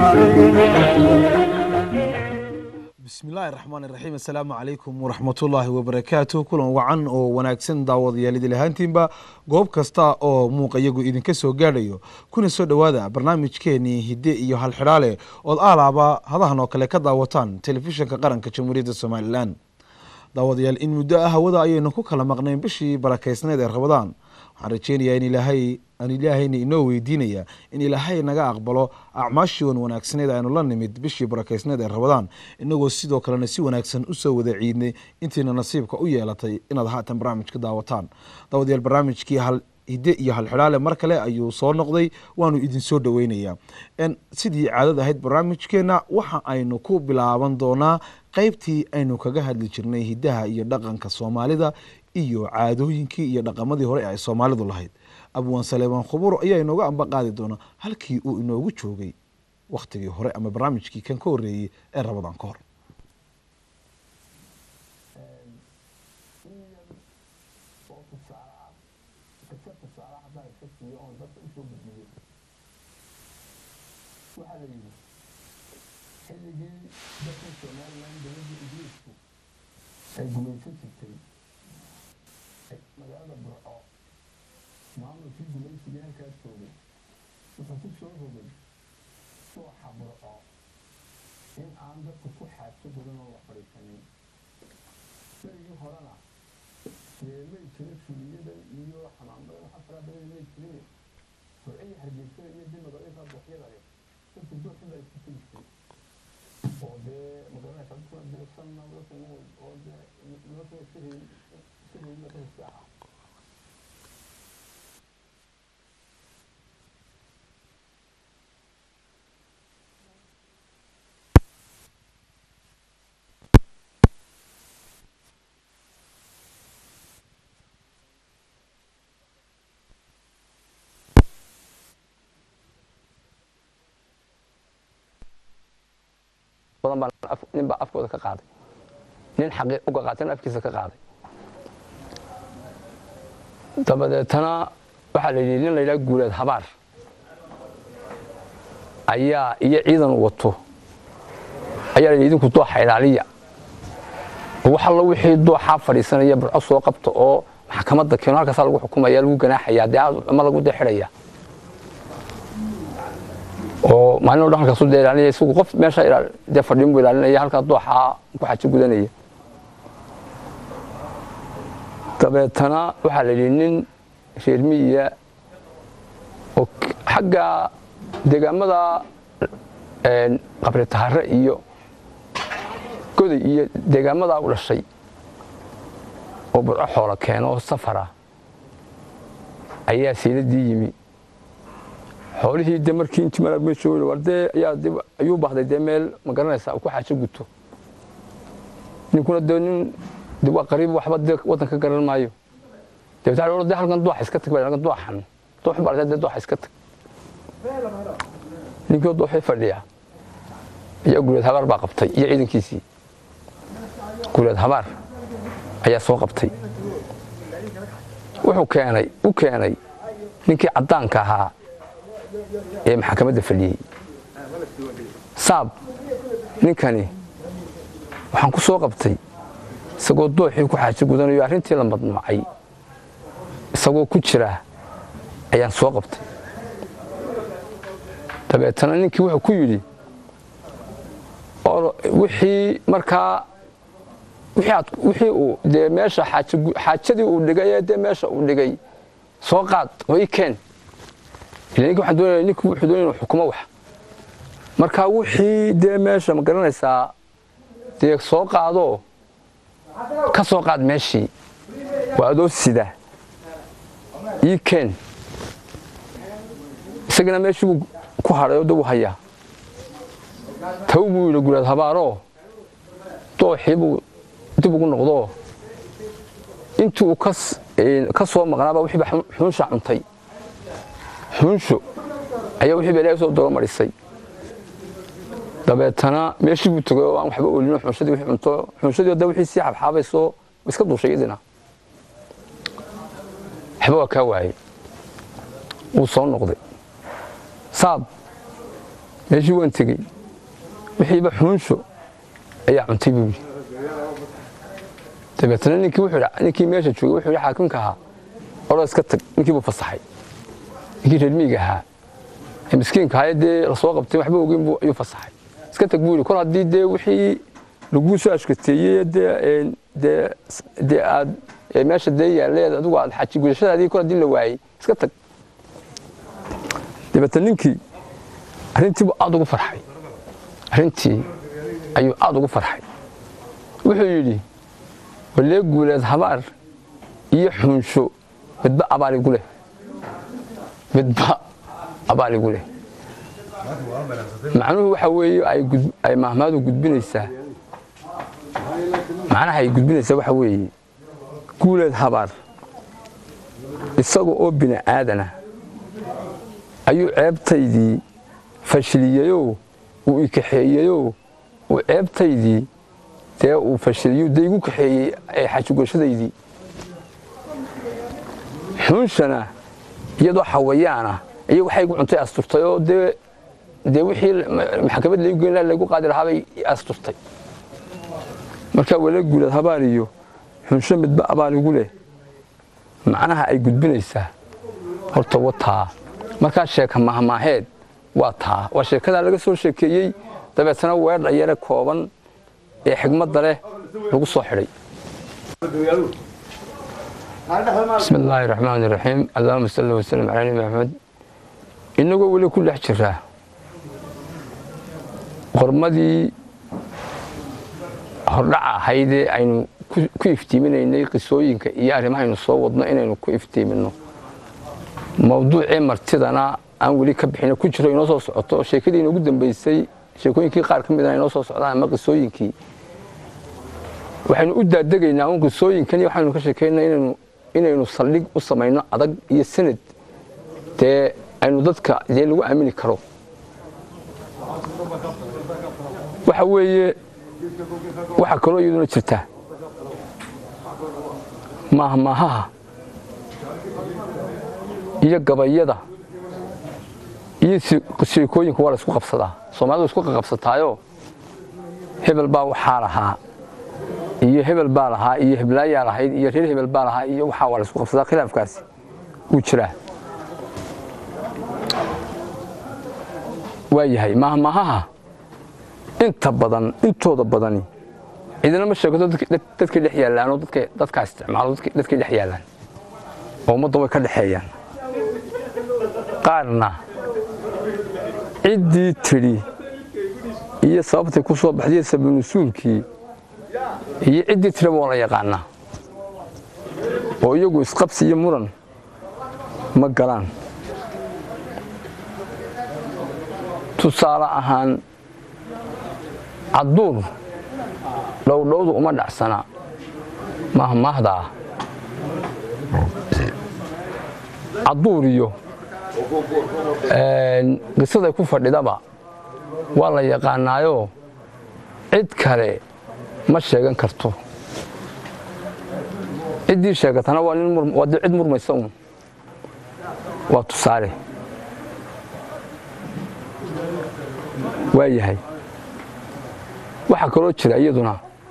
bismillaahi raxmaan iraxiim assalaamu calaykum waraxmatullaahi wabarakaatu kulan wacan oo wanaagsan daawadayaal idil ahaantiinba goob kasta oo muuqa iyagu idinka soo gaadhayo kuna soo dhowaada barnaamijkeenii hidde iyo halxidhaale ood aalaaba hadahan oo kale ka daawataan telefishinka qaranka jamhuuriyadda somalilan daawadayaal in muddo ah hawada ayaynu ku kala maqnayn bishii barakaysneed ee rabadaan waxaan rajeynayaa in ilaahay aan ilaahayna inoo weydiinaya in ilaahay naga aqbalo acmaashii wan wanaagsaneed aynu la nimid bishii barakeysneed ee rabadaan inagoo sidoo kalena si wanaagsan usoo wada ciidnay intiina nasiibka u yeelatay inaad haatan barnaamijka daawataan daawadayaal barnaamijkii hal hidde iyo halxidhaale mar kale ayuu soo noqday waanu idinsoo dhoweynayaa sidii caadad ahayd barnaamijkeenna waxa aynu ku bilaaban doonaa qeybtii aynu kaga hadli jirnay hiddaha iyo dhaqanka soomaalida iyo caadooyinkii iyo dhaqamadii hore ay soomaalidu lahayd abwaan saleebaan khuburo ayaa inooga amba qaadi doona halkii uu inoogu joogay wakhtigii hore ama barnaamijkii kan ka horreeyey ee rabadaan ka hor waxaa la yidhi xilligii dalkan somalilan dowladda ingiriisku ay gumaysan jirtay magaalada burco maamulkii gumaysigii halkaas joogay wuxuu ku soo rogay suuxa burco in aan dadku ku xaajo gudan oo la fadhiisanin berigii horena dee may jira suuliyadan iyo xamaamada waxa fara badan may jirin burciyi hargeysada iyo dib magaalooyinka buuxyada leh dadku dooxin baa isku tegistay oo dee magaranaysa dadkuna deesanna dadkuna oo dee noloshuna iska reeyin iska reeyin dadka iska ahaa badan baa nin baa afkooda ka qaaday nin xaqii uga qaatana afkiisa ka qaaday dabadeetana waxaa la yidhi nin la yidhaha guuleed habaar ayaa iyo ciidan wato ayaa la yidhi idinku dooxa ilaaliya wax allo wixii dooxaa fadhiisanaya burco soo qabta oo maxkamadda keeno halkaasaa lagu xukumaya lagu ganaaxaya dee ama lagu dee xidhaya oo maalin o dhan halkaasu dee ilaalinaya isagu qof meesha dee fadhiin buu ilaalinaya halkaa dooxaa ku xajo gudanaya dabeetana waxaa la yidhi nin reer miyiya oo xagga deegaamada qabri tahare iyo goday iyo deegaamadaa u dhashay oo burco xoola keeno oo safara ayaa siiladii yimi xoolihii de markii intii malabmeeshoogay war dee ayaa ayuu baahday dee meel ma garanaysaa uu ku xaajo guto ninkuna dee nin de waa qariib waxba dee waddan ka garan maayo dabeetana de halkan dooxa iska tag halkan dooxan dooxun baa dee dooxa iska tag ninkii dooxii fadhiya ayaa guuleed habaar baa qabtay iyo ciidankiisii guuleed habaar ayaa soo qabtay wuxuu keenay u keenay ninkii caddaanka ahaa ee maxkamadda fadhiyey saab ninkani waxaan ku soo qabtay isagoo dooxii ku xaajo gudanayo arrintii la madnuucay isagoo ku jira ayaan soo qabtay dabeetana ninkii wuxuu ku yidhi wixii markaa wixii uu dee meesha xaajadii uu dhigay ee dee meesha uu dhigay soo qaad oo ii keen ila ninki waxaan doonaya ninku wuxuu doonaya inuu xukumo wax marka wixii dee meesha ma garanaysaa dee soo qaadoo ka soo qaad meeshii waa adoo sida ii keen isagana meeshii buu ku hadhay oo dab u hayaa taw buu yidhi guleed habaaroo dooxii buu dib ugu noqdoo intii uu ka soo maqnaaba wixiiba xuunsha cuntay xuunsho ayaa wixii ba ilaahay soo daba marisay dabeetana meeshii buu tegay oo aan waxba oolino xunshadii wixii cunto xunshadii hadda wixii sii xabxaabayso iska duushay idina waxba waa kaa waayey wuu soo noqday saab meeshii waan tegey wixiiba xuunsho ayaa cuntay buu yidhi dabeetna ninkii wuxuu yidhi ninkii meesha joogay wuxuu yidhi xaakimka ahaa oroo iska tag ninkii buu fasaxay ninkii reer miyiga ahaa ee miskiinka ahaa ee dee lasoo qabtay waxba ogeyn buu ayuu fasaxay iska tag buu yidhi kol haddii dee wixii laguu soo ashkateeyey dee een, dee dee aad ee meesha dee yaalleed adigu aad xaji gudashadaadii kol haddii la waayey iska tag dabeetna ninkii arrintii buu aad ugu farxay arrintii ayuu aad ugu farxay wuxuu yidhi walee guuleed habaar iyo xunsho midba abaar igu leh midba abaar igu leh macnuhu waxa weeye ay gud- ay mahmaadu gudbinaysaa macnaha ay gudbinaysaa waxa weeye guuleed habaar isaga oo bini aadana ayuu ceebtaydii fashiliyeyoo uu i kaxeeyeyoo uu ceebtaydii dee uu fashiliyo dee igu kaxeeyey ee xajugashadaydii xuunshana iyadoo xawayaana iyo waxay igu cuntay asturtay oo dee dee wixii maxkamad laigu geyn lahaa laigu qaadi lahaabay i asturtay markaa wala guulad habaar iyo xunsho midba abaar igu leh macnaha ay gudbinaysaa horta wataa markaa sheeka mahmaaheed waa taa waa sheekadaa laga soo sheekeeyey dabeetana weerdha yare kooban ee xigmadda leh lagu soo xidhay bismi illaahi raxmaan iraxiim allahuma salli wasalam calaa nabi maxamed innagoo weli ku dhex jiraa qormadii hordhaca ahaydee aynu ku- ku iftiiminaynay qisooyinka iyo arrimahaynu soo wadno inaynu ku iftiiminno mawduucii martidana aan weli ka bixin ku jiro inoo soo socoto oo sheekadii inoogu dambeysay sheekooyinkii qaar ka midana inoo soo socdaan ama qisooyinkii waxaynu u daadegaynaa un qisooyinkan iyo waxaynu ka sheekaynaa inaynu inaynu saldhig u samayno adag iyo sanad dee aynu dadka dee lagu aamini karo waxa weeye waxaa kaloo iyaduna jirta maahmaahaha iyo gabayada iyo si- sheekooyinka waa la isku qabsadaa soomaalidu isku qabsataayo hebel baa waxaa lahaa iyo hebel baa lahaa iyo heblaayaa lahayd iyo reer hebel baa lahaa iyo waxaa waa la isku qabsadaa khilaafkaasi wuu jiraa waa yahay maahmaahaha inta badan intooda badani cidina ma sheegato dadka- dad- dadkay dhex yaallaan oo dadka dadkaa isticmaalo dadka- dadkay dhex yaallaan oo ummadda way ka dhexeeyaan qaarna ciddii tidhi iyo sababtay ku soo baxday sabanusuulkii iyo ciddii tidhaba waa la yaqaanaa oo iyagu isqabsi iyo muran ma galaan tusaale ahaan cadduur dhowdhowdu uma dhacsana mahmaahdaa cadduur iyo een, qisaday ku fadhidaba waa la yaqaanaayoo cid kale ma sheegan karto ciddii sheegatana waa nin mur- waa dee cid murmaysa un waa tusaale waa yahay waxaa kaloo jira iyaduna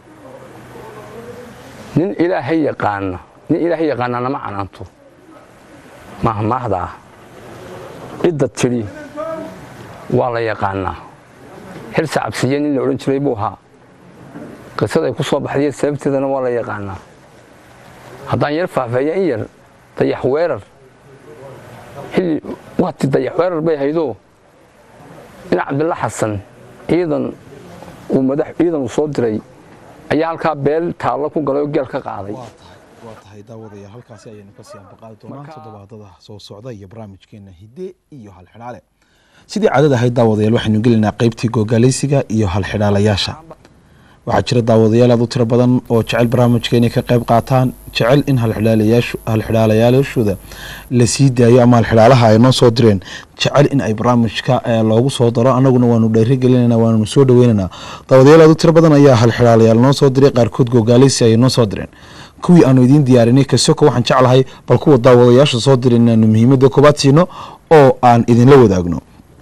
nin ilaahay yaqaana nin ilaahay yaqaana nama canaanto mahmaahdaa cidda tidhi waa la yaqaanaa xilsa cabsiye nin la odhan jiray buu ahaa qisaday ku soo baxday sababteedana waa la yaqaanaa haddaan yar faahfaahiya in yar dayax weerar xilli waati dayax weerar bay haydoo in cabdilla xasan ciidan uu madax ciidan uu soo diray ayaa halkaa beel taallo ku galay oo geel ka qaaday waa tahay waa tahay daawadayaal halkaasi ayaynu ka sii ambaqaadi doonaa toddobaadada soo socda iyo barnaamijkeena hidde iyo halxidhaale sidii caadada ahayd daawadayaal waxaynu gelaynaa qeybtii googaalaysiga iyo halxidhaalayaasha waxaa jira daawadayaal aad u tiro badan oo jecel barnaamijka inay ka qayb qaataan jecel in halxidhaalayaashu- halxidhaalayaashooda la sii daayo ama halxidhaalaha ay noo soo direen jecel in ay barnaamijka eh, loogu soo daro annaguna waanu dhiirigelinana waanu soo dhaweynaynaa daawadayaal aad u tiro badan ayaa halxidhaalayaal noo soo diray qaarkood googaalaysi ayay noo soo direen kuwii aanu idiin diyaarinay kasoko waxaan jeclahay bal kuwa daawadayaasha soo diray inaanu muhiimadda koobaad siino oo aan idinla wadaagno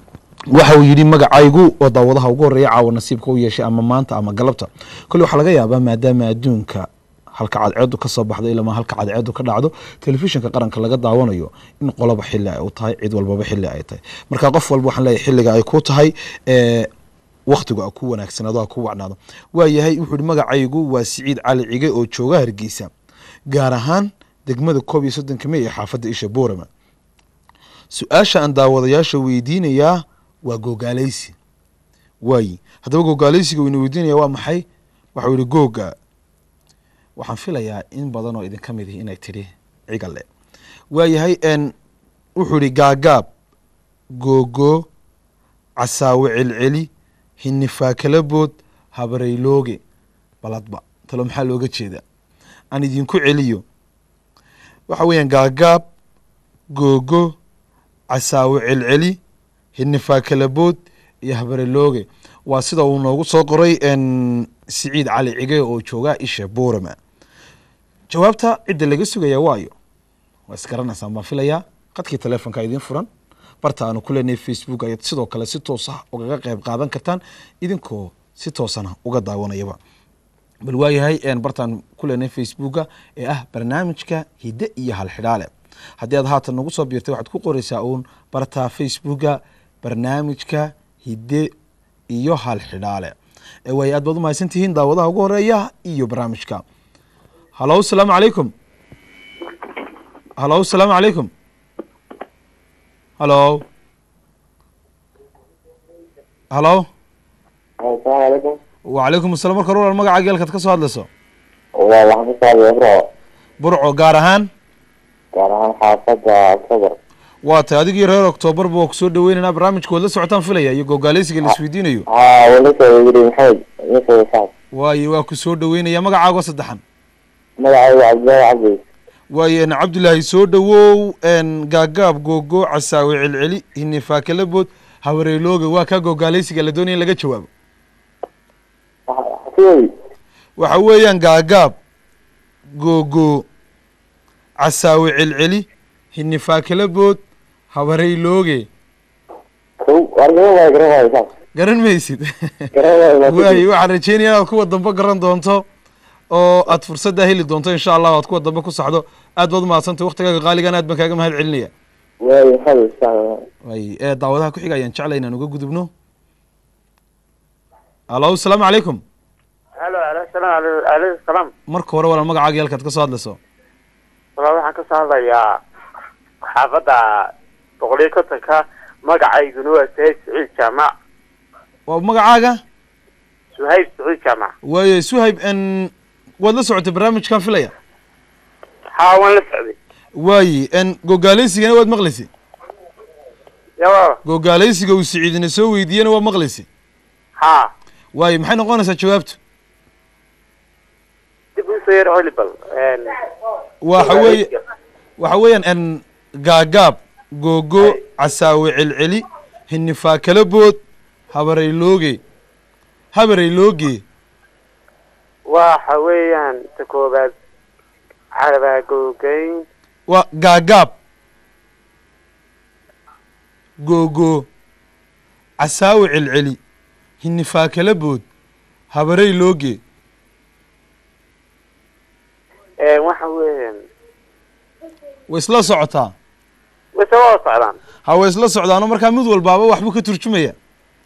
waxa uu yidhi magacaygu oo daawadaha ugu horreeya caawa nasiibka u yeeshay ama maanta ama galabta kolle waxaa laga yaabaa maadaama adduunka halka cadceedu ka soo baxdo ilama halka cadceedu ka dhacdo telefishinka qaranka laga daawanayo in qoloba xili ay u tahay cid walbaba xili ay tahay marka qof walba waxaan leeyahay xilliga ay ku tahay ee waktigu a ku wanaagsanaado a ku wacnaado waayahay wuxuu yihi magacaygu waa siciid cali cige oo jooga hargeysa gaar ahaan degmada koob iyo soddonka mey ee xaafadda isha boorama su-aasha aan daawadayaasha weydiinayaa waa googaaleysi waayi haddaba googaaleysiga wayna weydiinaya waa maxay waxau yihi googa waxaan filayaa in badan oo idinka mid ihi inay tidhi cigale waayahay n wuxuu yihi gaagaab googo casaawe celceli hinifaakalabood habareylooge baladba talo maxaa looga jeedaa aan idinku celiyo waxa weeyaan gaagaab googo casaawe celceli hinifaakalabood iyo habarelooge waa sida uu noogu soo qoray n siciid cali cige oo jooga isha boorama jawaabta cidda laga sugaya waayo waa isgaranaysaan baan filayaa qadkii telefonka idiin furan barta aanu ku leenahay facebook ayaad sidoo kale si toos ah ugaga qayb qaadan kartaan idinkoo si toosana uga daawanayaba bal waayahay bartaan ku leenahay facebooka ee ah barnaamijka hidde iyo halxidhaale haddii aad haatan nagu soo biirtay waxaad ku qoreysaa uun barta facebooka barnaamijka hidde iyo halxidhaale waayo aad baad umahadsan tihiin daawadaha ugu horeeya iyo barnaamijka halo asalaamu calaykum halo asalaamu calaykum halo halo asalaamu calaykum wacalaykum assalam marka rural magaca geelkaad ka soo hadlayso waa waxaan ka socday bro burco gaar ahaan gaar ahaan xaafadda october waa tay adigii reer octoobar ba ku soo dhaweynaynaa barnaamijka waad la socotaan filaya iyo googaaleysiga la isweydiinayo haa walasa yiri maxamed ninka saad waayo waa ku soo dhaweynaya magacaago saddexan magacaygu cabdillaahi cabdi waayo n cabdilaahi soo dhawow n gaagaab googo casaawe celceli hinifaakalabood habareelooga waa kaa googaaleysiga la doonaya in laga jawaabo xafiyoy waxa weeyaan gaagaab googo casaawe celceli hinifaakalabood habareylooge kow war garan waayo garan waayo saas garan maysid garan waayo waayo waxaan rajeynaya inaad kuwa dambe garan doonto oo aad fursaddaa heli doonto insha allah aad kuwa dambe ku saxdo aad baad umahadsantay waktigaaga qaaligan aad baan kaaga mahad celinaya waayo maxamed sax way ee daawadaha ku xiga ayaan jeclay inaan uga gudubno alo asalaamu calaykum halo salaam alaykum salaam marka hore walaal magacaaga halkaad ka soo hadlayso walaa waxaan ka soo hadlayaa xaafadda boqoliyo kontonka magacayguna waa suhayb saciid jaamac waa magacaaga suhayb saciid jaamac waayo suhayb n waad la socotay barnaamijkan filaya haa waan la socday waayi n gogaaleysigana waad maqlaysay yawa gogaaleysiga uu siciidina soo weydiiyena waa maqlaysay haa waayo maxay noqonaysaa jawaabtu dib usoo yar celi bal waxa weeye waxa weeyaan n gaagaab googo casaawe celceli hinifaakalabood habareylooge habareylooge waxa weeyaan ta koobaad carabaagogeyn waa gaagaab googo casaawe celceli hinifaakalabood habareylooge waxa weeyaan way isla socotaa wase waa socdaan ha way isla socdaano markaa mid walbaaba waxbuu ka turjumaya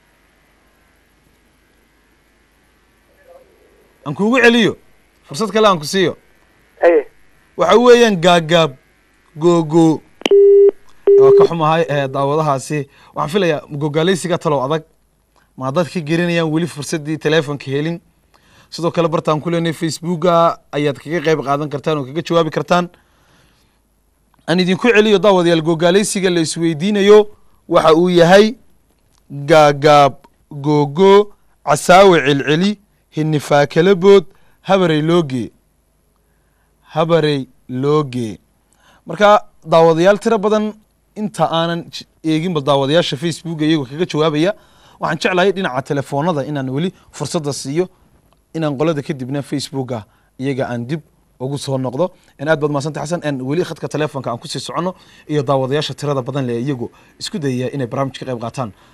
aan kuugu celiyo fursad kale aan ku siiyo aye waxa weeyaan gaagaab googo waa ka xumahay ee daawadahaasi waxaan filayaa gogaaleysiga talow adag ma dad ka gelinayaan weli fursaddii teleefonka helin sidoo kale bartaan ku leenahay facebooka ayaad kaga qayb qaadan kartaan oo kaga jawaabi kartaan aan idinku celiyo daawadayaal gogaaleysiga la isweydiinayo waxa uu yahay gaagaab googo casaawe celceli hinifaakalabood habarey looge habarey looge marka daawadayaal tiro badan inta aanan j- eeginba daawadayaasha facebooka iyagoo kaga jawaabaya waxaan jeclahay dhinaca telefoonada inaan weli fursadda siiyo inaan qolada kadibna facebooka iyaga aan dib ugu soo noqdo in aad baad mahadsantay xasan en weli khadka telefonka aan kusii soconno iyo daawadayaasha tirada badan le iyagu isku dayaya inay barnaamij ka qayb qaataan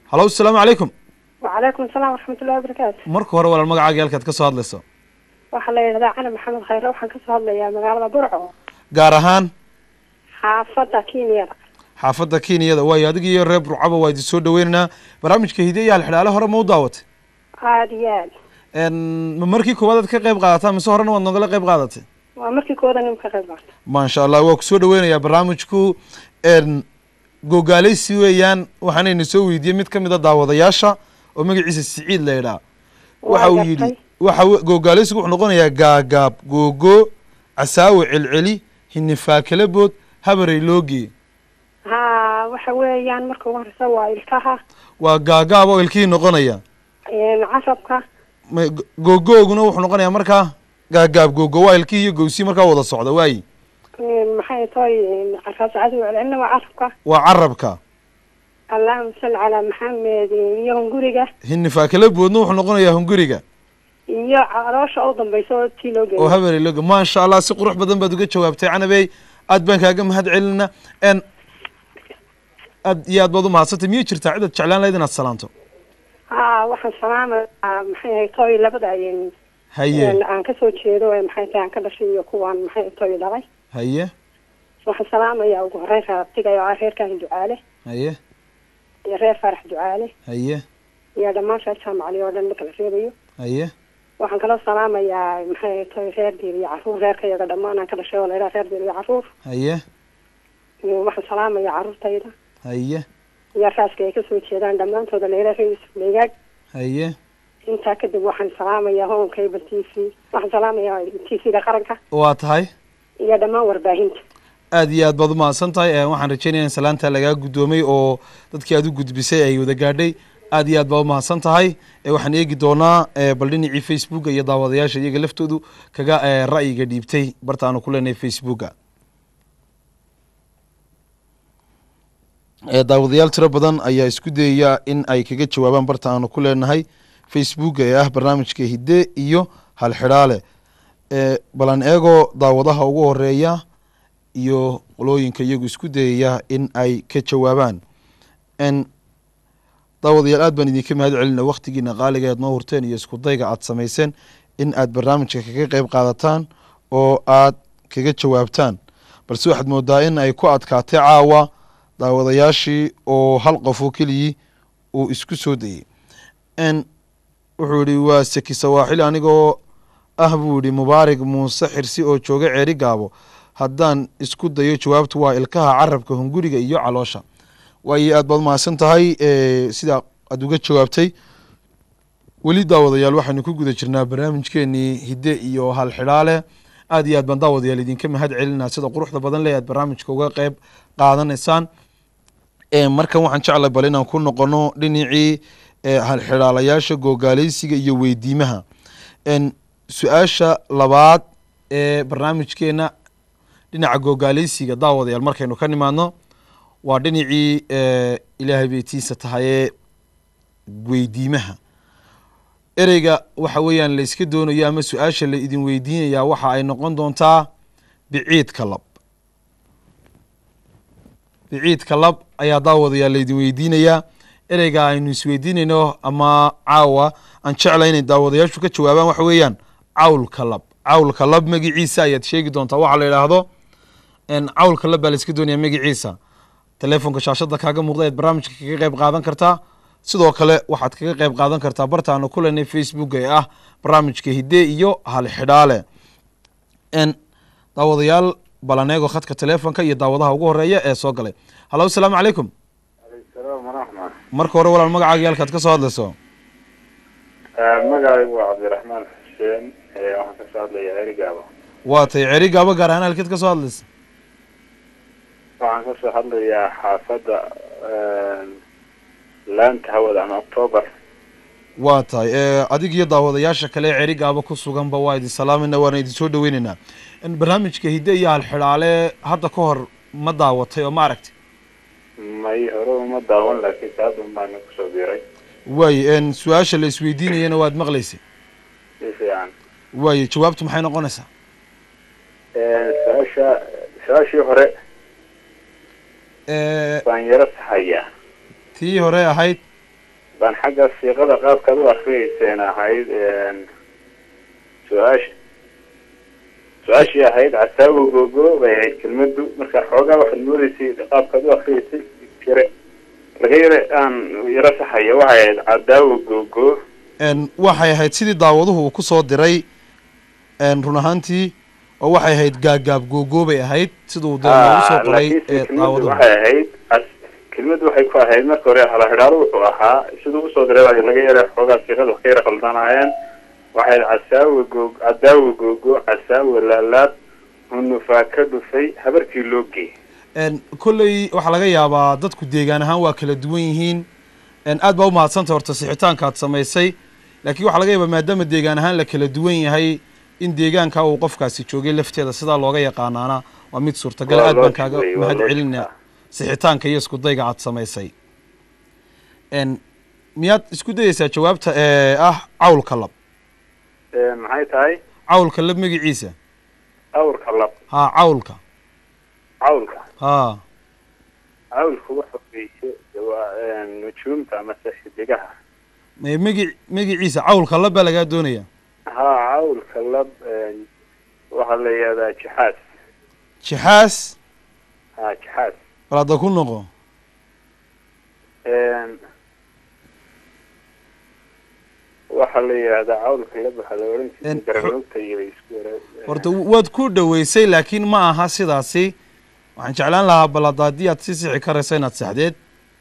halo asalaamu calaykum وعليكم السلام ورحمة الله وبركاته marka hore walaal magacaaga halkaad ka soo hadlayso waxaa la yidhahdaa cali maxamed khayre waxaan kasoo hadlayaa magaalada burco gaar ahaan xaafadda kenyada xaafadda kenyada waayo adiga iyo reer burcaba waa idin soo dhaweynaynaa barnaamijka hide iyo halxidhaale hore ma u daawatay aada iyo aad En, ma markii koowaad aad ka qayb qaadataa mise horena waad nogala qayb qaadatay waa markii kooda nim ka qayb qaata maasha allah waa kusoo dhaweynayaa barnaamijku en, gogaaleysi weeyaan waxaanayna soo weydiiyey mid ka mid a daawadayaasha oo magaciisa siciid la idhaa waxa uu yidhi gartay. waxa we- gogaaleysigu wuxuu noqonayaa gaagaab googo casaawe celceli hinifaakala bood habarey loogee ha waxa weeyaan marka ugu horeysa waa ilkaha waa gaagaab oo ilkihii noqonaya een, carabka Ma- go- gogooguna wuxuu noqonayaa markaa gaagaab gogo waa ilkihii iyo gowsii markaa wada socda waayi een, maxay tahay een, raasacadu celcelina waa carabka waa carabka allahuma salli calaa maxamed iyo hunguriga hinifaakala boodna wuxuu noqonayaa hunguriga iyo caloosha u dambeysa oo tii loo oo geeyo habarey loge maasha allah si qurux badan baad uga jawaabtay canabey aad baan kaaga mahad celina n aad iyo aad baad umahadsantay miyay jirtaa cidaad jeclaan lahayd inaad salaanto ha waxaan salaamayaa maxay tahay labada een, haye een, aan kasoo jeedo ee maxay tahay aan ka dhashay iyo kuwaan maxay tahay dhalay haye waxaan salaamayaa ugu horeyn raabtiga oo ah reerkan ducaale haye iyo reer farax ducaale haye iyo dhammaan reer jaamacali oo dhan marka la reebayo haye waxaan kaloo salaamayaa maxay tahay reer diir iyo caruur reerka iyaga dhammaan aan ka dhashay oo la yidhaha reer diir iyo caruur haye iyo waxaan salaamayaa caruurtayda haye iyo raaska ay kasoo jeedaan dhammaantooda la yidhaha reer yusuf leegaag haye intaa kadib waxaan salaamayaa home cable t v waxaan salaamayaa t v-ga qaranka waa tahay iyo dhammaan warbaahinta aad iyo aad baad umahadsan tahay Eh, waxaan rajeynaya in salaanta lagaa guddoomay oo dadkii aad u gudbisay ay wada gaadhay aad iyo aad baa umahadsan tahay Eh, waxaan eegi doonaa eh, bal dhinacii facebooka iyo daawadayaasha iyaga laftoodu kaga eh, ra'yiga dhiibtay barta aanu ku leenahay facebooka Eh, daawadayaal tiro badan ayaa isku dayaya in ay kaga jawaabaan barta aanu ku leenahay facebooka ee ah barnaamijka hidde iyo halxidhaale Eh, bal aan eego daawadaha ugu horeeya iyo qolooyinka iyagu isku dayaya in ay ka jawaabaan n daawadayaal aad baan idinka mahad celina waktigiina qaaliga aad noo hurteen iyo isku dayga aad samayseen in aad barnaamijka kaga qeyb qaadataan oo aad kaga jawaabtaan balse waxaad moodaa in ay ku adkaatay caawa daawadayaashii oo hal qof oo keliyii uu isku soo dayey n wuxuu yihi waa seki sawaaxili anigoo ah buu yihi mubaarig muuse xirsi oo jooga ceeri gaabo haddaan isku dayo jawaabtu waa ilkaha carabka hunguriga iyo caloosha waayo aad baad mahadsan tahay eh, sida aad uga jawaabtay weli daawadayaal waxaynu ku guda jirnaa barnaamijkeenii hidde iyo halxidhaale aad iyo aad baan daawadayaal idinka mahad celinaa sida quruxda badan leh aad barnaamijka uga qeyb qaadanaysaan Eh, markan waxaan jeclay bal inaan ku noqono dhinacii eh, halxidhaalayaasha googaaleysiga iyo weydiimaha En, su-aasha labaad ee barnaamijkeena dhinaca googaaleysiga daawadayaal markaynu ka nimaadno waa dhinacii eh, ilaahay beytiisa tahayee weydiimaha ereyga waxa weeyaan la iska doonayo ama su-aasha la idin weydiinayaa waxa ay noqon doontaa biciidka lab biciidka lab ayaa daawadayaa laydin weydiinayaa ereyga aynu isweydiinayno ama caawa aan jeclay inay daawadayaashu ka jawaabaan waxa weeyaan cawlka lab cawlka lab magiciisa ayaad sheegi doontaa waxaa la yidhaahdo en, cawlka lab baa la iska doonaya magiciisa telefonka shaashada kaaga muuqda ayaad barnaamijka kaga qeyb qaadan kartaa sidoo kale waxaad kaga qeyb qaadan kartaa bartaanu ku leenay facebook ee ah barnaamijka hidde iyo halxidhaale n daawadayaal balaneego khadka telefonka iyo daawadaha ugu horeeya ee soo galay hallo asalaamu calaykum salaam waraxmat marka hore walaal magacaaga iyo halkaad ka soo hadlayso magacaygu waa cabdiraxmaan xuseen waxaan kasoo hadlayaa erigaaba waa tay ceri gaabo gaar ahaan halkeed ka soo hadlaysa waxaan kasoo hadlayaa xaafadda laanta hawada ama october waa tahay e, adig iyo daawadayaasha kale ee ceri gaabo ku suganba waa idin salaamayna waana idin soo dhaweyneynaa En, barnaamijka hidde iyo halxidhaale hadda ka hor ma daawatay oo ma aragtay may hore uma daawan laakiin saadun baana kusoo biiray waaye en, su-aasha la isweydiinayana waad maqlaysay si fiican waaye jawaabtu maxay noqonaysaa su-aasha su-aashii hore E, baan yaro saxayaa tii hore ahayd baan xagga siiqada qaabkaad u akriyeyseen ahayd su-aasha su-aashii ahayd casaawo googo bay ahayd kelmadu marka xoogaa waxaad moodeysay qaabkaad u akriyeysay yare laga yare aan yaro saxaya waxay ahayd cadaawo googo n waxay ahayd sidii daawaduhu uu kusoo diray n run ahaantii oo waxay ahayd gaagaab googo bay ahayd siduu dee noogu soo qoray laakiinse ee kelmadu daawaduhu waxay ahayd cas- kelmadu waxay ku ahayd marka hore halahidhaalo wuxuu ahaa siduu usoo diray baa laga yara xoogaa siiqada wax ka yara khaldanaayeen waxay ahayd casaawo goog cadaawo googo casaawo laalaad hunufaa ka dhufay habarkii loo geey n kolley waxaa laga yaabaa dadku deegaan ahaan waa kala duwan yihiin n aad baa umahadsantay horta sixitaanka aad samaysay laakiin waxaa laga yaabaa maadaama deegaan ahaan la kala duwan yahay in deegaanka uu qofkaasi joogay lafteeda sidaa looga yaqaanaana waa mid suurtagal Waa aad baan logic kaaga wey, waa mahad logic, celinaa ah. sixitaanka iyo isku dayga aad samaysay n miyaad isku dayeysaa jawaabta ee ah cawlka lab maxay tahay cawlka lab magiciisa awrka lab ha cawlka cawlka ha cawlku waxa weeye de waa nujuumta amase xidigaha me- magi magiciisa cawlka lab baa lagaa doonaya ha cawlka lab waxaa la yihahdaa jixaas jixaas ha jixaas bal hadda ku noqo waxaa la yihahdaa cawlka lab waxaa la oran jiray En- garanogta iyo isku yara horta waad ku dhaweysay laakiin ma aha sidaasi waxaan jeclaan lahaa bal hadda haddii aad si sixi karayso inaad saxdeed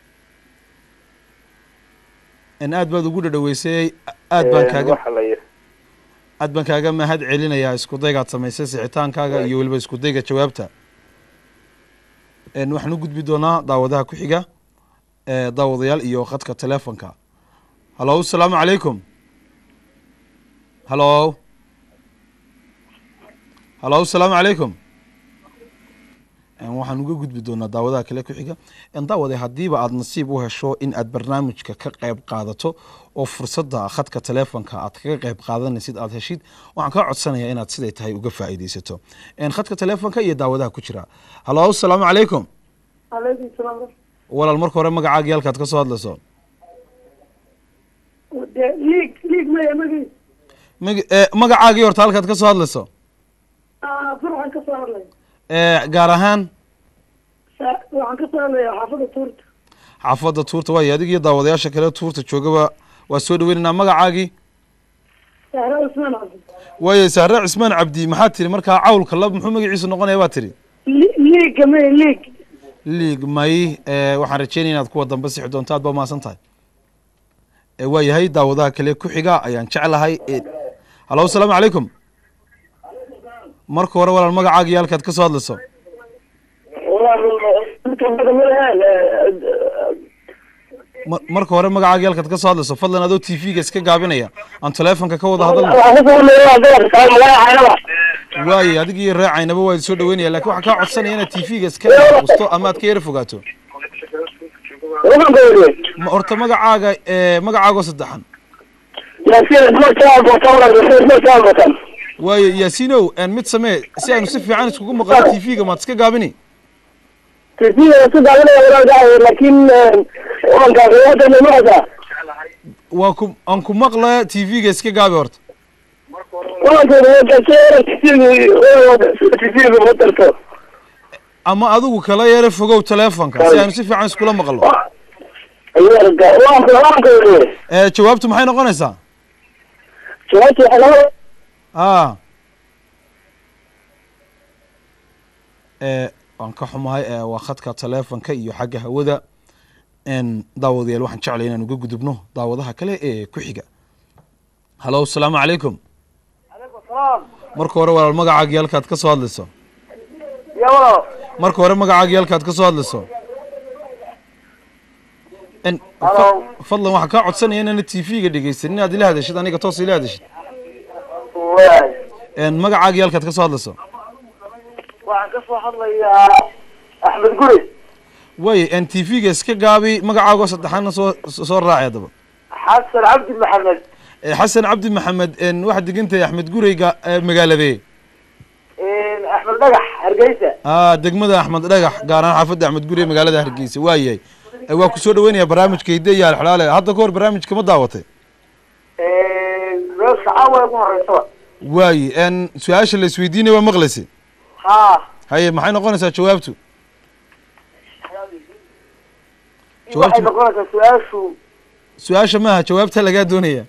n aad baad ugu dhadhaweysay aad baan kaaga waxaa la yi- aad baan kaaga mahad celinayaa isku daygaad samaysay sixitaankaaga iyo weliba isku dayga jawaabta n waxaan u gudbi doonaa daawadaha ku xiga ee daawadayaal iyo khadka telefonka halo asalaamu calaykum halo halo asalaamu calaykum n waxaan uga gudbi doonaa daawadaha kale ku xiga n daawade haddiiba aad nasiib u hesho in aad barnaamijka ka qayb qaadato oo fursadda khadka telefonka aad kaga qayb qaadanaysid aad heshid waxaan kaa codsanayaa inaad siday tahay uga faa'iidaysato n khadka telefonka iyo daawadaha ku jira halo asalaamu calaykum calaykum salaam walaal marka hore magacaaga iyo halkaad ka soo hadlayso de liig liig maya magii mag- ee, magacaagii horta halkaad ka soo hadlayso furxan ka soo hadlay ee, gaar ahaan waxaan ka soo hadlaya xaafada tuurta xaafadda tuurta waayo adig iyo daawadayaasha kale tuurta joogaba waa soo dhaweynaynaa magacaagii sahra usmaan cabdi waayo sahre cismaan cabdi maxaad tiri markaa cawlka lab muxuu magaciisu noqonaya baad tiri Li- liiga maya liig liig may ee, waxaan rajeynaya inaad kuwa dambe sixi doonto aad baa umahadsan tahay ee, waa yahay daawadaha kale ku xiga ayaan jeclahay ee, halo asalaamu calaykum marka hore walaal magacaaga iyo halkaad ka soo hadlayso Ma- marka hore magacaaga iyo halkaad ka soo hadlayso fadlan adoo t v-ga iska gaabinaya aan telefonka ka wada hadalno waaye adig iyo raacaynaba waa soo dhaweynaya lakin waxaan kaa codsanaya inaad t v-ga iska qusto ama aad ka yara fogaato ma horta magacaaga ee magacaago saddexan waayo yaasinow en mid samee si aynu si fiican iskugu maqano t v-ga maad iska gaabini waa ku aan ku maqla t v-ga iska gaabi horta ama adigu kala yara fogow telefonka si aynu si fiican iskula maqlo ee jawaabtu maxay noqonaysaa a ee waan ka xumahay ee waa khadka telefonka iyo xagga hawada n daawadayaal waxaan jeclay inaan uga gudubno daawadaha kale ee ku xiga halo asalaamu calaykum marka hore walaal magacaagii halkaad ka soo hadlayso marka hore magacaagii halkaad ka soo hadlayso n fa- fadlan waxaan kaa codsanaya inaana t v-ga dhegeysanin inaad ila hadashid aniga toos ila hadashid n magacaagii halkaad ka soo hadlayso waxaan ka soo hadlayaa axmed guri waaye n t v-ga iska gaabi magacaagoo saddexaadna soo soo raaci haddaba xasan cabdi maxamed Eh, xasan cabdi maxamed n waxaad degantahay axmed gureyga ee magaaladee axmed dhagax hargeysa a degmada axmed dhagax gaar ahaan xaafadda axmed gurey magaalada hargeysa waayahay Eh, waa ku soo dhaweynaya barnaamijka hidde iyo alxalaale hadda ka hor barnaamijka ma daawatay meesha caawa ugu horeysaba waaye n su-aasha la isweydiinaya waa maqlaysay haa haye maxay noqonaysaa jawaabtu waxay jawaabtu noqonaysaa su-aashu su-aasha maaha jawaabta lagaa doonaya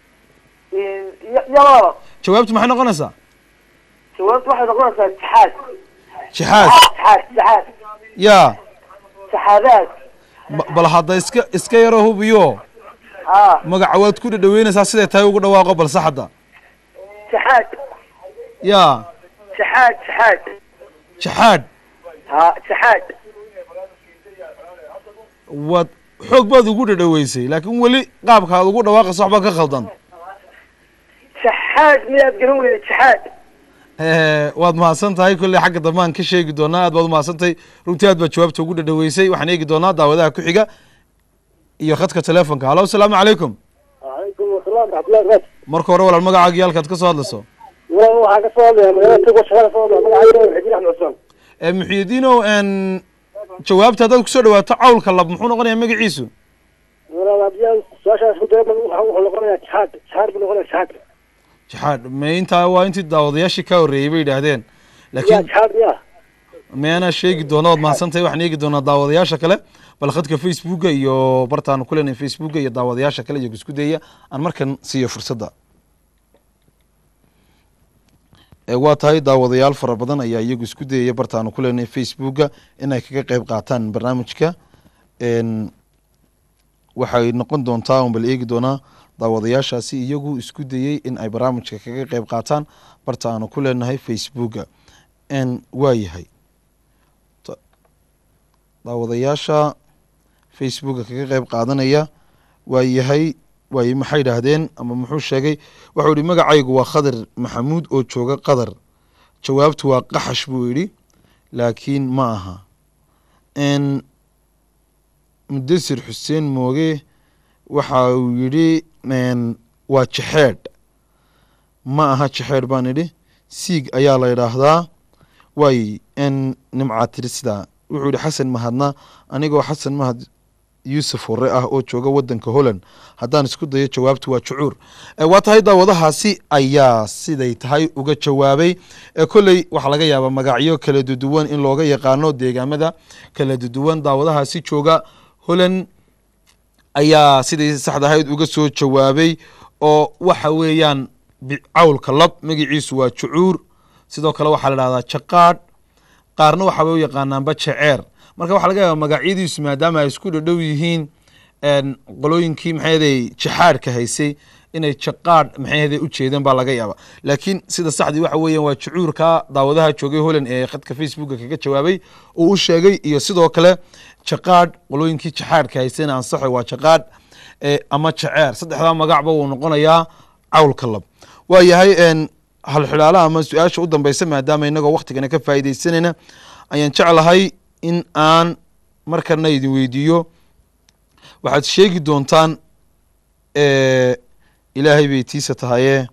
yalaba jawaabtu maxay noqonaysaa jawaabtu waxay noqonaysaa jaxaad jixaas jaxaad jaxaad yaa jaxaadaad ba- bal hadda iska iska yaro hubiyo haa magaca waad ku dhadhaweynaysaa siday tahay ugu dhawaaqo balse hadda jaxaad yaa jaxaad jaxaad jaxaad haa jaxaad waad xoog baad ugu dhadhaweysay laakiin weli qaabka aad ugu dhawaaqayso waxbaa ka khaldan jaxaad miyaad garan weyda jaxaad Eh, waad mahadsan tahay kolley xagga dambe aan ka sheegi doonaa aad baad umahadsan tahay runtii aad baad jawaabta ugu dhadhaweysay waxaan eegi doonaa daawadaha ku xiga iyo khadka telefonka halo asalaamu calaykum calaykum asalaam raxmatullahi barakaatu marka hore walaal magacaaga iyo halkaad ka soo hadlayso walaal waxaa ka soo hadlaya magaalada tagwa shaqada soo hadlaya magacayga xajiin axmed cusmaan Eh, muxyidiinow n jawaabta haddaad kusoo dhawaato cawlka lab muxuu noqonayaa magaciisu walaal haddii aan su-aashaas ku daya wuxuu noqonayaa jaxaad jaxaad buu noqonaya jaxaad jaxaad me intaa waa intii daawadayaashii ka horreeyey bay yidhaahdeen yaa laakiin jaxaad miya meana sheegi doona waad mahadsan tahay waxaan eegi doonaa daawadayaasha kale bal khadka facebooka iyo bartaan ku leenahay facebooka iyo daawadayaasha kale iyagu isku dayaya aan markan siiyo fursadda Eh, waa tahay daawadayaal fara badan ayaa iyagu isku dayaya bartaanu ku leenahay facebooka inay kaga qeyb qaataan barnaamijka n waxay noqon doontaa un bal eegi doonaa daawadayaashaasi iyagu isku dayey in ay barnaamijka kaga qeyb qaataan barta aanu ku leenahay facebooka n waa yahay Ta- daawadayaasha facebooka kaga qeyb qaadanaya waa yahay waaye maxay idhaahdeen ama muxuu sheegay wuxuu yihi magacaygu waa khadar maxamuud oo jooga qatar jawaabtu waa qaxash buu yidhi laakiin ma aha n mudasir xuseen mooge waxa uu yidhi n waa jexeedh ma aha jexeedh baan idhi siig ayaa la idhaahdaa waay n nimcaa tiri sidaa wuxuu yihi xasan mahadna anigoo xasan mahad yuusuf hore ah oo jooga wadanka holland haddaan isku dayo jawaabtu waa jucuur Eh, waa tahay daawadahaasi ayaa siday tahay uga jawaabay Eh, kolley waxaa laga yaabaa magacyo kala duduwan in looga yaqaano deegaamada kala duduwan daawadahaasi jooga holland ayaa sidai saxda ahayd uga soo jawaabay oo waxa weeyaan bi- cawlka lab magaciisu waa jucuur sidoo kale waxaa la dhahdaa jaqaadh qaarna waxaabay u yaqaanaanba jeceer marka waxaa laga yaaba magacyadiisu maadaama ay isku dhadhow yihiin n qolooyinkii maxayday jaxaadhka haysay inay jaqaadh maxayday u jeedeen baa laga yaaba laakiin sida saxdii waxa weeyaan waa jucuurka daawadaha joogay holland ee khadka facebooka kaga jawaabay uu u sheegay iyo sidoo kale jaqaadh qolooyinkii jaxaadhka haysayna ansaxo waa jaqaadh eh, ama jaceer saddexdaa magacba wuu noqonayaa cawlka lab waa yahay n halxidhaalaha ama su-aasha u dambeysa maadaama inagoo waktigana ka faa'iidaysanayna ayaan jeclahay in aan markana idin weydiiyo waxaad sheegi doontaan eh, ilaahay bay tiisa tahaye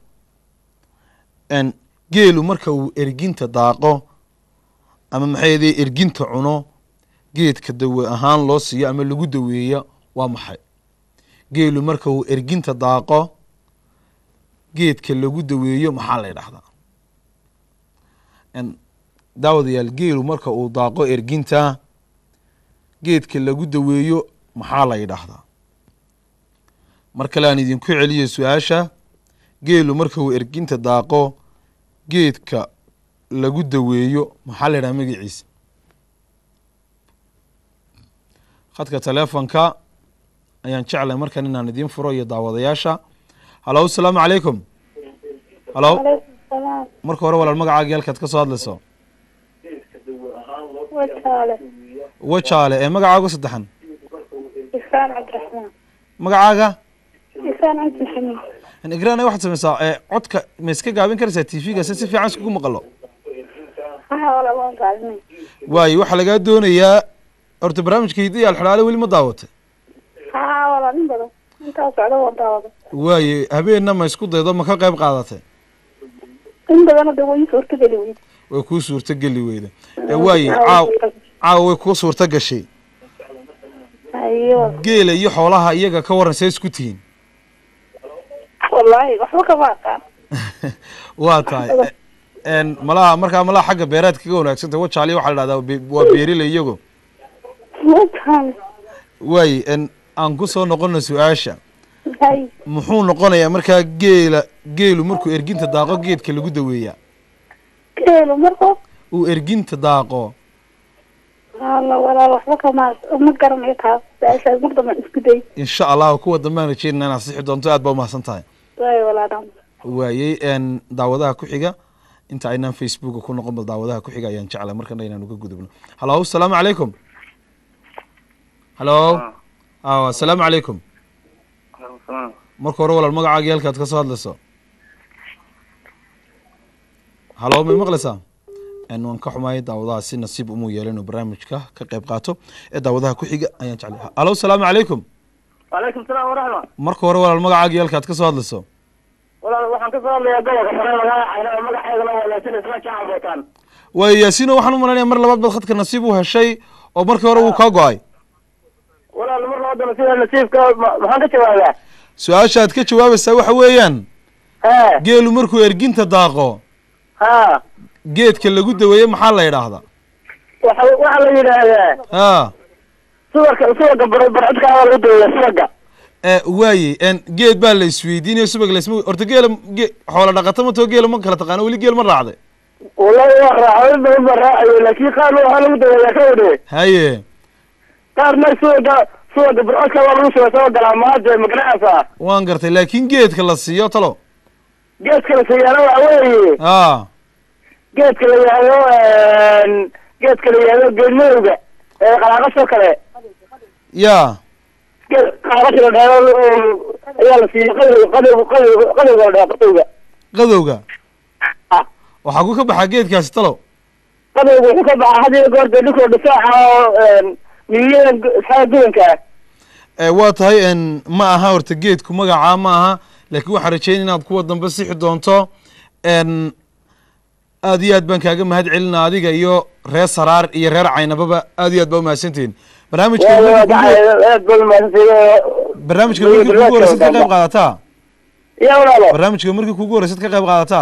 n geelu marka uu erginta daaqo ama maxayde erginta cuno geedka dawe ahaan loo siiyo ama lagu daweeya waa maxay geelu marka uu erginta daaqo geedka lagu daweeyo maxaa la ydhahdaa n daawadayaal geelu marka uu daaqo erginta geedka lagu daweeyo maxaa la yidhaahdaa mar kale aan idinku celiyo su-aasha geelu marka uu erginta daaqo geedka lagu daweeyo maxaa la yidhaha magaciisa khadka telefonka ayaan jeclay markan inaan idiin furo iyo daawadayaasha halo asalaamu calaykum halo salaam marka hore walaal magacaaga halkaad ka soo hadlayso wataale wajaale ee magacaagu saddexan isaan cabdiraxmaan magacaaga isaan cabdi maxamed igraan waxaad samaysaa ee codka ma iska gaabin karaysaa t v-ga si si fiican iskugu maqalo waxa wala waan gaadinay waayo waxaa lagaa doonayaa horta barnaamijka hidda iyo alxidhaale weli ma daawatay haa wala nin badan intaa socda waan daawada waaye habeenna ma isku daydo ma ka qayb qaadatay in badana de way suurtageli weyd way kuu suurto geli weyda ee waaye caaw caawa way kuu suurto gashay hayo geela iyo xoolaha iyaga ka waran see isku tihiin wallaahi waxba kama aqaan waa tahay n malaha markaa malaha xagga beeraadka kaga wanaagsantah wajaali waxaa la dhahdaa be- waa beerile iyago mataan waaye n aan ku soo noqono su-aasha hay muxuu noqonayaa markaa geela geelu markuu erginta daaqo geedka lagu daweeyaa geelu marko uu erginta daaqo alla walaal waxba kama ma garanayo taas su-aashaas mar dambe isku day insha allah kuwa dambaan rajeynana inaad sixi doonto aad baa umahadsan tahay way walaadan waayey n daawadaha ku xiga inta aynaan facebooka ku noqon bal daawadaha ku xiga ayaan jeclay markana inaan uga gudubno halo asalaamu calaykum halo aw asalaamu calaykum marka hore walaal magacaaga iyo halkaad ka soo hadlayso halo may maqlaysaa n waan ka xumahay daawadaha si nasiib umuu yeelo inuu barnaamijka ka qayb qaato ee daawadaha ku xiga ayaan jeclay halo asalaamu calaykum وعليكم السلام ورحمة marka hore walaal magacaaga iyo halkaad ka soo hadlayso والله waxaan ka soo hadlayaa gobolka sare magaca magaceedana waa laasin isla jacel bootaan waayo yaasiino waxaan u malaynayaa mar labaad baad khadka nasiib u heshay oo markii hore wuu kaa go-ay walaal mar labadana sida nasiibka ma- maxaan ka jawaabaa su-aasha aad ka jawaabaysaa waxa weeyaan ha geelu markuu erginta daaqo ha geedka lagu daweeye maxaa la yidhaahdaa waxa waxaa la yidhaahdaa ha suwarka suwarka bar- barcadka waa lagu daweeya suwarka e waaye n geed baa la isweydiinaya subag laisma horta geela ge xoola dhaqata ma too geela ma kala taqaano weli geel ma raacday wallahi waa raacay badan baa raacayo laakiin qaar waxaa lagu daweeyaa ka wadhe haye qaarna suwarka suwarka barcadka waa lagu shuba soo galaa maade magaranaysaa waan gartay laakiin geedka la siiyo talo geedka la siyaana waxa weeye a geedka la yihahdo geedka la yihahdo geed madowga ee qalaaqasoo kale ya geed qalaaqasha la dhahdo ayaa la siiyey qadow qadow qadow qadowga la dhaha qadowga qadowga Ah. waxaa ku ka baxaa geedkaasi talo qadowga wuxuu ka baxaa had iyo goor dee dhinkoo difaaca oo miyada isxaa gudanka ah e waa tahay n ma aha horta geedku magacaa ma aha laakiin waxaan rajeyn inaad kuwa dambe sixi doonto n aad iyo aad baan kaaga mahad celina adiga iyo reer saraar iyo reer caynababa aad iyo aad baa umahadsantihiin barnaamijka waa markii kugu- aad baa umahadsantay barnaamijka markii kugu horeysaad ka qayb qaadataa ya walaalo barnaamijka markii kugu horeysaad ka qayb qaadataa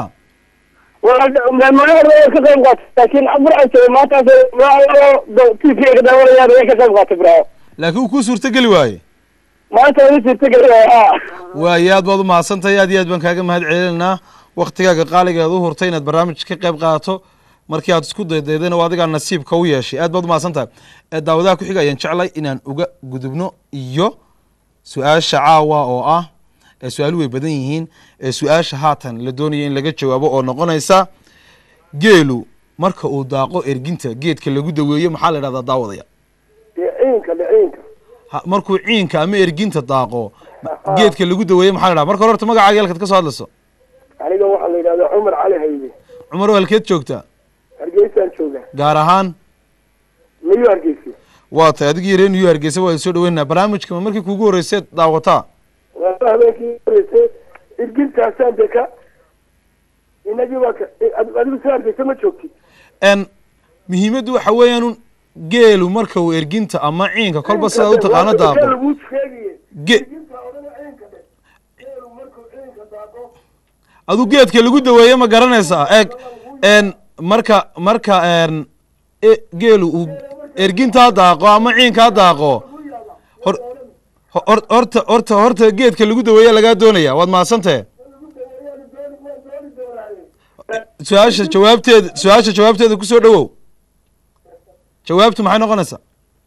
magaceeda way ka qayb qaatay laakiin burcan jooga maantaas t v ka daawanayaan way ka qayb qaatay burco laakiin uu kuu suurtogeli waaye maanta wali suurtageli ha waaye aad baad umahadsantahay aad iyo aad baan kaaga mahad celinaa waktigaaga qaaligeed u hurtay inaad barnaamij ka qayb qaadato markii aad isku daydaydayna waa adigaa nasiibka u yeeshay aad baad umahadsantahay ee daawadaha ku xiga ayaan jeclay inaan uga gudubno iyo su-aasha caawa oo ah ee su-aalu way badan yihiin ee su-aasha haatan la doonaya in laga jawaabo oo noqonaysa geelu marka uu daaqo erginta geedka lagu daweeyo maxaa la idhahdaa daawadaya dhiciinka dhiciinka Ha- markuu ciinka ama erginta daaqo geedka lagu daweeyo maxaa la idhahdaa marka hore horta magacaaga halkaad ka soo hadlayso aniga waxaa la yidhahdaa cumar cali haybe cumar oo halkeed joogtaa hargeysaan jooga gaar ahaan miyu hargeysa waa tahay adigii reer new hargeysa waa soo dhaweynaa barnaamijka ma markii kuugu horreysay daawataa waa habeenkii horeysay irgintaasaan de ka inagii waa ka ad- adigu soo hargeysa ma joogtid n muhiimaddu waxa weeyaan un geelu marka uu erginta ama ciinka kolba sidaad u taqaano Waa daaqo laguu sheegaye ge irginta odhana ciinka dhe geelu markuu ciinka daaqo adu geedka lagu daweeye ma garanaysaa eeg n marka marka n e- geelu uu ergintaa daaqo ama ciinkaa daaqo hor hor- horta horta horta geedka lagu daweeye lagaa doonaya waad mahadsantahe su-aasha jawaabteeda su-aasha jawaabteeda kusoo dhawow jawaabtu maxay noqonaysaa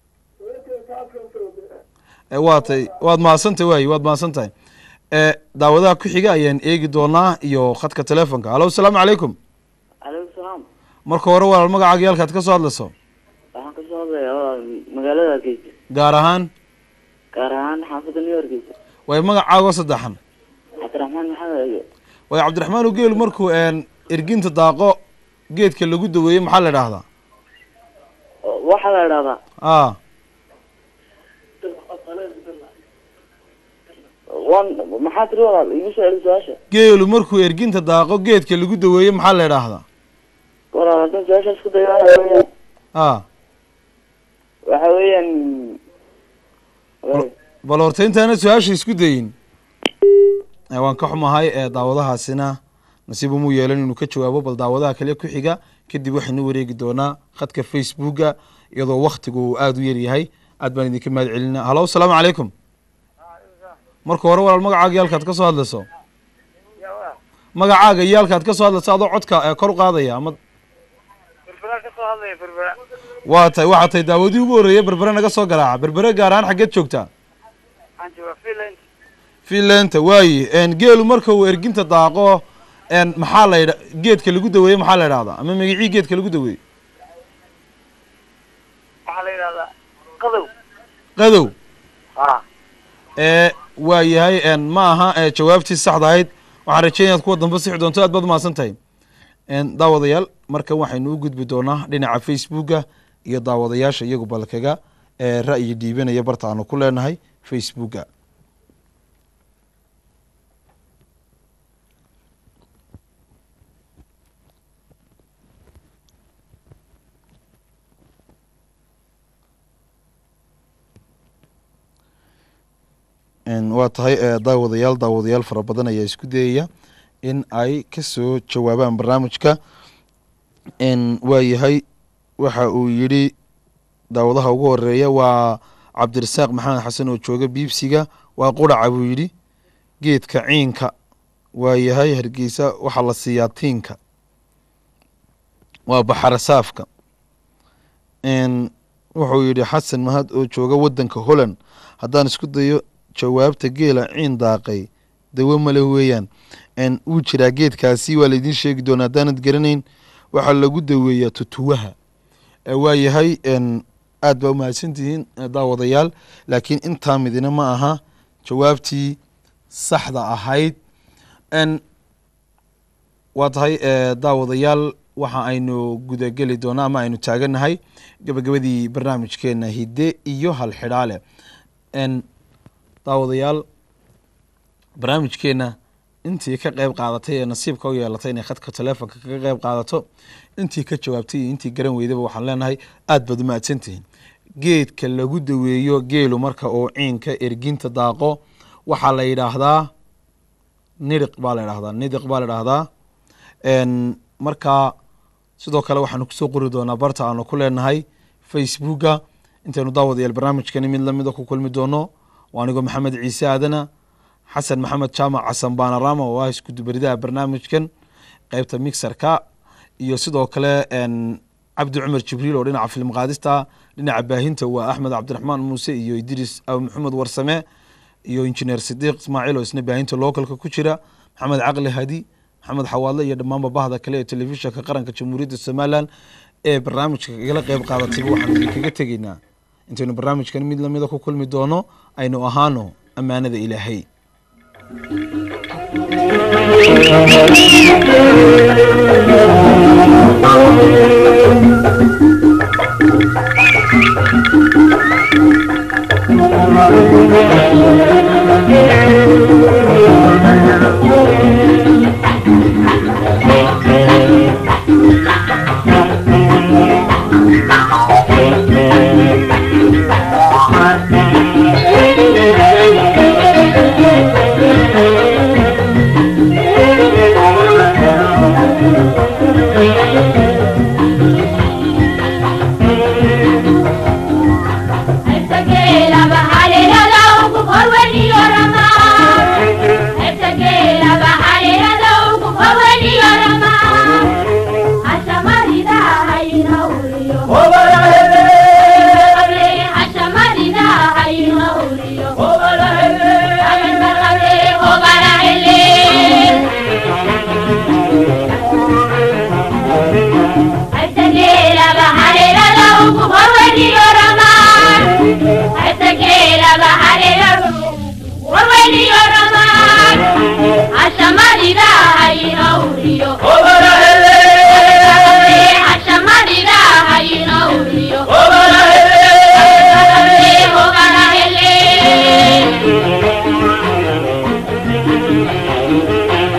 e waa tay waad mahadsantahay waaye waad mahadsantahay e daawadaha ku xiga ayaan eegi doonaa iyo khadka telefonka hallo asalaamu calaykum calaykum salaam marka hore walaal magacaaga iyo halkaad ka soo hadlayso waxaan ka soo hadlayaa waa magaalada hargeysa gaar ahaan gaar ahaan xaafadda new hargeysa way magacaagoo saddexan cabdiraxmaan maxamed ege way cabdiraxmaan u geelu markuu n erginta daaqo geedka lagu daweeye maxaa la idhaahdaa waxaa la idhahdaa a wan maxaa tiri walaal igu soo celi su-aasha geelu markuu erginta daaqo geedka lagu daweeye maxaa la idhaahdaa walaal haddaan su-aashaas ku dayo waxa weeyaan a waxa weeyaan bal horta intaana su-aasha isku dayin Eh, waan ka xumahay ee daawadahaasina nasiib umuu yeelan inuu ka jawaabo bal daawadaha kale ku xiga kadib waxaynu wareegi doonaa khadka facebooka iyadoo waktigu uu aada u yaryahay aad baan idinka mahad celinaa halo asalaamu calaykum marka hore walaal magacaaga iyo halkaad ka soo hadlayso magacaaga iyo halkaad ka soo hadlayso adoo codka ee kor u qaadaya ama waa tahay waxaa tahay daawadii ugu horreeyay berbere naga soo garaaca berbere gaar ahaan xaggeed joogtaa finlanta waaye n geelu marka uu erginta daaqo n maxaa la yidha geedka lagu daweeye maxaa la idhahdaa ama magicii geedka lagu daweeye waxaa la yidhahdaa qadow qadow ha ee waa yahay n ma aha ee jawaabtii saxda ahayd waxaan rajeynaya ad kuwa dambe sixi doonto aad baad umahadsan tahay n daawadayaal markan waxaynu u gudbi doonaa dhinaca facebooka iyo daawadayaasha iyagu balkaga ee ra'yi dhiibanaya barta aanu ku leenahay facebooka n waa tahay ee daawadayaal daawadayaal fara badan ayaa isku dayaya in ay kasoo jawaabaan barnaamijka n waa yahay waxa uu yidhi daawadaha ugu horeeya waa cabdirasaaq maxamed xasan oo jooga biibsiga waa quraca buu yidhi geedka ciinka waa yahay hargeysa waxaa la siiyaa tiinka waa baxarasaafka n wuxuu yidhi xasan mahad oo jooga waddanka holland haddaan isku dayo jawaabta geela ciin daaqay dawo male weeyaan n wuu jiraa geedkaasi waa laydin sheegi doonaa haddaanad garanayn waxaa lagu daweeyaa tutuwaha ee waa yahay n aad baa umahadsan tihiin eh, daawadayaal laakiin intaa midina ma aha jawaabtii saxda ahayd n waa tahay eh, daawadayaal waxa aynu gudageli doonaa ama aynu taaganahay gabagabadii barnaamijkeena hidde iyo halxidhaale n daawadayaal barnaamijkeena intii ka qeyb qaadatay ee nasiibka u yeelatay inay khadka teleefonka kaga qeyb qaadato intii ka jawaabtay iyo intii garan weydaba waxaan leenahay aad baad umahadsantihiin geedka lagu daweeyo geelu marka uu ciinka erginta daaqo waxaa la yidhaahdaa nidiq baa la yidhahdaa nidiq baa la yidhaahdaa n marka sidoo kale waxaanu kusoo qori doonaa barta aanu ku leenahay facebooka intaynu daawadayaal barnaamijkani mid lamida ku kulmi doono waa anigoo maxamed ciise aadana xasan maxamed jaamac xasan baanarama oo ah iskudubaridaha barnaamijkan qeybta mixerka iyo sidoo kale n cabdi cumar jibriil oo dhinaca film qaadista dhinaca baahinta waa axmed cabdiraxmaan muuse iyo idris aw maxamed warsame iyo injineer sidiiq ismaaciil oo isna baahinta localka ku jira maxamed caqli hadi maxamed xawaadle iyo dhammaanba bahda kale ee telefishinka qaranka jamhuuriyadda somalilan ee barnaamijka kagala qeyb qaadatayba waxaan idinkaga tegaynaa intaynu barnaamijkan mid lamida ku kulmi doono aynu ahaano ammaanada ilaahay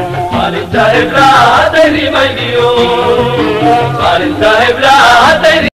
Qalinta heblaha tayri maydiyo Qalinta heblaha tayri